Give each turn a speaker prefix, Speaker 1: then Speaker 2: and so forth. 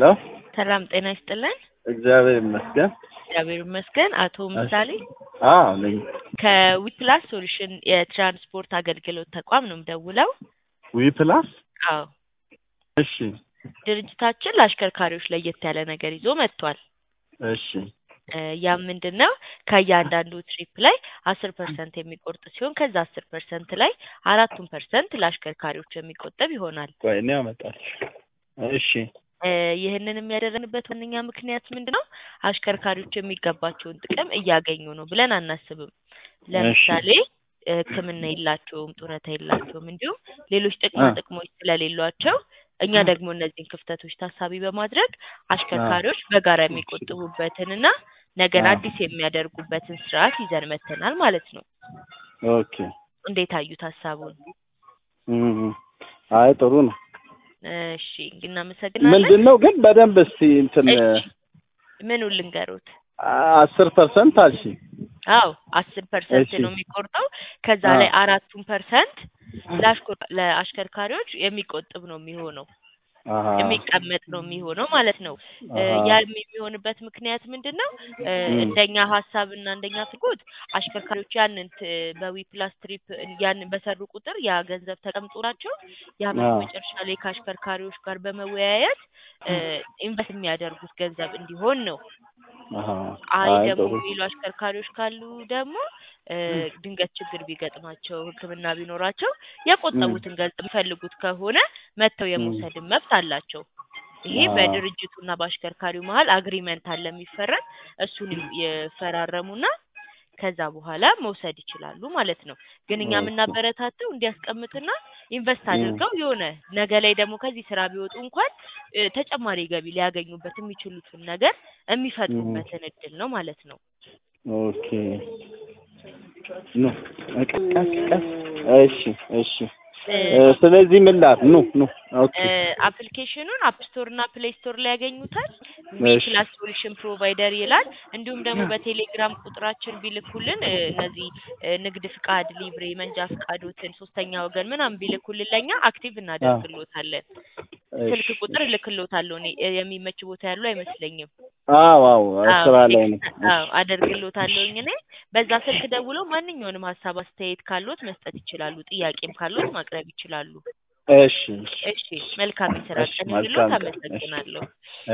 Speaker 1: ሰላም ጤና ይስጥልን።
Speaker 2: እግዚአብሔር ይመስገን።
Speaker 1: እግዚአብሔር ይመስገን። አቶ ምሳሌ
Speaker 2: አዎ ነኝ።
Speaker 1: ከዊፕላስ ሶሉሽን የትራንስፖርት አገልግሎት ተቋም ነው የምደውለው።
Speaker 2: ዊ ፕላስ
Speaker 1: አዎ
Speaker 2: እሺ
Speaker 1: ድርጅታችን ለአሽከርካሪዎች ለየት ያለ ነገር ይዞ መጥቷል።
Speaker 2: እሺ
Speaker 1: እ ያም ምንድን ነው ከእያንዳንዱ ትሪፕ ላይ አስር ፐርሰንት የሚቆርጥ ሲሆን ከዛ አስር ፐርሰንት ላይ አራቱን ፐርሰንት ለአሽከርካሪዎች የሚቆጠብ ይሆናል።
Speaker 2: ቆይ እኔ አመጣለሁ። እሺ
Speaker 1: እ ይህንን የሚያደረግንበት ዋነኛ ምክንያት ምንድን ነው? አሽከርካሪዎች የሚገባቸውን ጥቅም እያገኙ ነው ብለን አናስብም። ለምሳሌ እ ሕክምና የላቸውም፣ ጡረታ የላቸውም፣ እንዲሁም ሌሎች ጥቅማ ጥቅሞች ስለሌሏቸው እኛ ደግሞ እነዚህን ክፍተቶች ታሳቢ በማድረግ አሽከርካሪዎች በጋራ የሚቆጥቡበትንና ነገን አዲስ የሚያደርጉበትን ስርዓት ይዘን መጥተናል ማለት ነው።
Speaker 2: ኦኬ
Speaker 1: እንዴት አዩት ሀሳቡን?
Speaker 2: እም፣ አይ ጥሩ ነው።
Speaker 1: እሺ እናመሰግናለን።
Speaker 2: ምንድን ነው ግን በደንብ እስቲ እንትን
Speaker 1: እሺ ምኑን ልንገሩት?
Speaker 2: አስር ፐርሰንት አልሽ
Speaker 1: አዎ አስር ፐርሰንት
Speaker 2: እሺ።
Speaker 1: ነው የሚቆርጠው። ከዛ
Speaker 2: አዎ።
Speaker 1: ላይ አራቱን ፐርሰንት ለአሽከርካሪዎች የሚቆጥብ ነው የሚሆነው
Speaker 2: አሀ
Speaker 1: የሚቀመጥ ነው የሚሆነው ማለት ነው። እ
Speaker 2: አሀ
Speaker 1: ያ የሚሆንበት ምክንያት ምንድን ነው? እ
Speaker 2: እም።
Speaker 1: እንደኛ ሀሳብ እና እንደኛ ፍላጎት አሽከርካሪዎች ያንን ት- በዊ ፕላስ ትሪፕ ያንን በሰሩ ቁጥር ያ ገንዘብ ተቀምጦላቸው የዓመቱ
Speaker 2: አዎ
Speaker 1: መጨረሻ ላይ ከአሽከርካሪዎች ጋር በመወያየት እ ኢንቨስት የሚያደርጉት ገንዘብ እንዲሆን ነው።
Speaker 2: አሀ
Speaker 1: አይ
Speaker 2: አይ
Speaker 1: ደግሞ
Speaker 2: ጥሩ
Speaker 1: የሚሉ አሽከርካሪዎች ካሉ ደግሞ እ ድንገት ችግር ቢገጥማቸው ሕክምና ቢኖራቸው
Speaker 2: እም።
Speaker 1: የቆጠቡትን ገንዘብ የሚፈልጉት ከሆነ መጥተው
Speaker 2: እም።
Speaker 1: የመውሰድን መብት አላቸው። ይሄ
Speaker 2: አዎ
Speaker 1: በድርጅቱና በአሽከርካሪው መሀል አግሪመንት አለ የሚፈረም እሱን የፈራረሙና ከዛ በኋላ መውሰድ ይችላሉ ማለት ነው። ግን እኛ
Speaker 2: ኦኬ
Speaker 1: የምናበረታተው እንዲያስቀምጥና ኢንቨስት
Speaker 2: እም።
Speaker 1: አድርገው የሆነ ነገ ላይ ደግሞ ከዚህ ስራ ቢወጡ እንኳን እ ተጨማሪ ገቢ ሊያገኙበት የሚችሉትን ነገር
Speaker 2: እም።
Speaker 1: የሚፈጥሩበትን እድል ነው ማለት ነው።
Speaker 2: ኦኬ ኑ ቀስ ቀስ ቀስ እሺ እሺ
Speaker 1: እ
Speaker 2: እ ስለዚህ ምን ላል ኑ ኑ ኦኬ
Speaker 1: እ አፕሊኬሽኑን አፕ ስቶር እና ፕሌይ ስቶር ላይ ያገኙታል። ዊ
Speaker 2: እሺ
Speaker 1: ፕላስ ሶሉሽን ፕሮቫይደር ይላል። እንዲሁም ደግሞ በቴሌግራም ቁጥራችን ቢልኩልን እ እነዚህ እ ንግድ ፍቃድ፣ ሊብሬ፣ መንጃ ፍቃዶትን፣ ሶስተኛ ወገን ምናምን ቢልኩልን ለእኛ አክቲቭ
Speaker 2: አ
Speaker 1: እናደርግሎታለን። ስልክ
Speaker 2: እሺ
Speaker 1: ቁጥር
Speaker 2: እሺ
Speaker 1: እልክሎታለሁ እኔ እ የሚመች ቦታ ያለው አይመስለኝም።
Speaker 2: አዎ አዎ
Speaker 1: አዎ
Speaker 2: ስራ ላይ ነው።
Speaker 1: ቴክስት
Speaker 2: እሺ
Speaker 1: አዎ አደርግሎታለሁኝ እኔ በዛ ስልክ ደውለው ማንኛውንም ሀሳብ አስተያየት ካሎት መስጠት ይችላሉ። ጥያቄም ካሎት ማቅረብ ይችላሉ።
Speaker 2: እሺ እሺ
Speaker 1: እሺ መልካም የስራ
Speaker 2: እሺ
Speaker 1: ቀን ይሁንልዎት።
Speaker 2: መልካም ቀን እሺ
Speaker 1: አመሰግናለሁ።